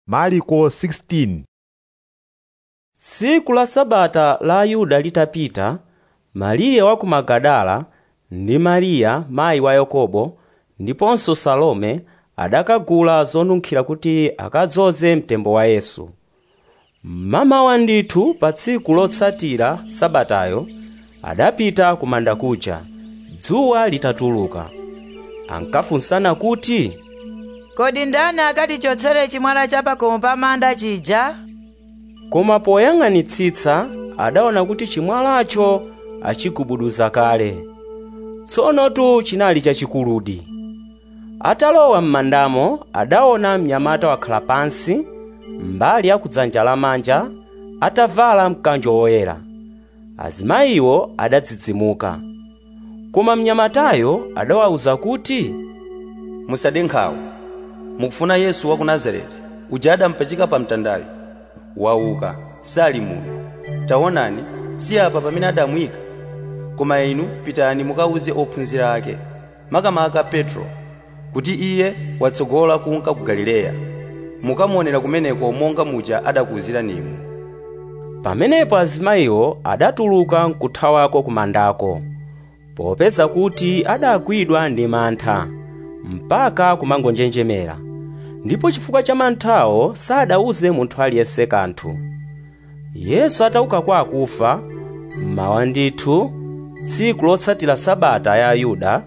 Marko 16 tsiku la sabata la ayuda litapita mariya wa ku magadala ndi mariya mayi wa yakobo ndiponso salome adakagula zonunkhira kuti akadzoze mtembo wa yesu mmamawa ndithu pa tsiku lotsatira sabatayo adapita ku manda kuja dzuwa litatuluka ankafunsana kuti kodi ndani akatichotsere chimwala cha pakomo pa manda chija koma poyang'anitsitsa adaona kuti chimwalacho achigubuduza kale tsonotu chinali chachikuludi atalowa m'mandamo adaona mnyamata wakhala pansi mbali ya kudzanja lamanja atavala mkanjo woyera azimayiwo adadzidzimuka koma mnyamatayo adawawuza kuti musade nkhawa mukufuna yesu wa ku nazareti uja adampachika pa mtandayo wauka sali muno taonani si apa pamene adamuyika koma inu pitani mukawuze ophunzira ake makamaka petro kuti iye watsogola kunka ku galileya mukamuonera kumeneko monga muja adakuwuzirani inu pamenepo azimayiwo adatuluka nkuthawako kumandako popeza kuti adagwidwa ndi mantha mpaka kumangonjenjemera ndipo chifukwa cha manthawo sadawuze munthu aliyense kanthu yesu atauka kwa akufa mmawa ndithu tsiku lotsatira sabata ya ayuda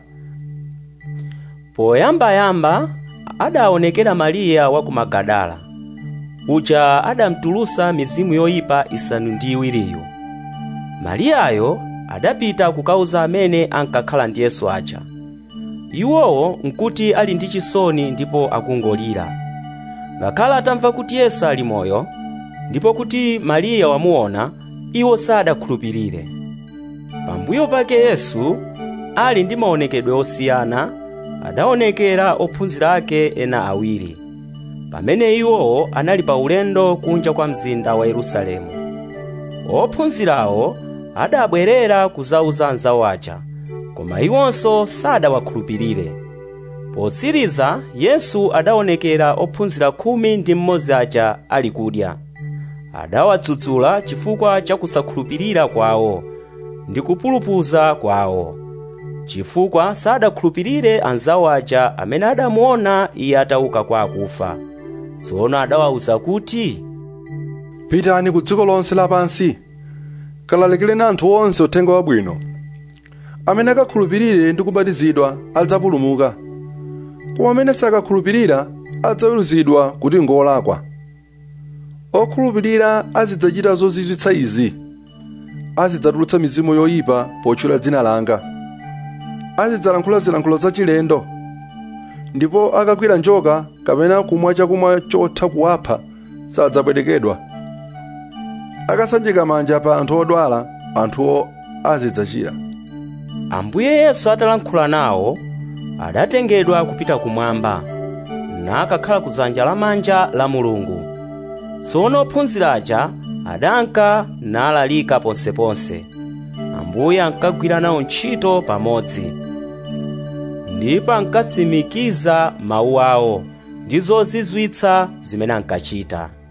poyambayamba adaonekera mariya wa ku magadala uja adamtulusa mizimu yoyipa isanu ndi iwiriyo mariyayo adapita kukauza amene ankakhala ndi yesu aja iwowo nkuti ali ndi chisoni ndipo akungolira ngakhale atamva kuti yesu ali moyo ndipo kuti mariya wamuona iwo sadakhulupirire pambuyo pake yesu ali ndi maonekedwe osiyana adaonekera ophunzira ake ena awiri pamene iwowo anali pa ulendo kunja kwa mzinda wa yerusalemu ophunzirawo adabwerera kuzauza anzawo aja koma iwonso sadawakhulupirire potsiriza yesu adaonekera ophunzira khumi ndi mmodzi aja ali kudya adawadzudzula chifukwa cha kusakhulupirira kwawo ndi kupulupudza kwawo chifukwa sadakhulupirire anzawo aja amene adamuona iye atauka kwa akufa tsono adawawuza kuti pitani ku dziko lonse lapansi kalalikireni anthu onse uthenga wabwino amene akakhulupirire ndi kubatizidwa adzapulumuka koma amene sakakhulupirira adzaweruzidwa kuti ngolakwa okhulupirira azidzachita zozizwitsa izi azidzatulutsa mizimu yoyipa potchula dzina langa azidzalankhula zilankhulo zachilendo ndipo akagwira njoka kapena kumwa chakumwa chotha kuwapha sadzapwetekedwa akasanjika manja pa anthu odwala anthuwo azidzachira ambuye yesu atalankhula nawo adatengedwa kupita kumwamba nakakhala kudzanja lamanja la mulungu tsono ophunzira aja adanka nalalika ponseponse ambuye ankagwira nawo ntchito pamodzi ndipo ankatsimikiza mawu awo ndi zozizwitsa zimene ankachita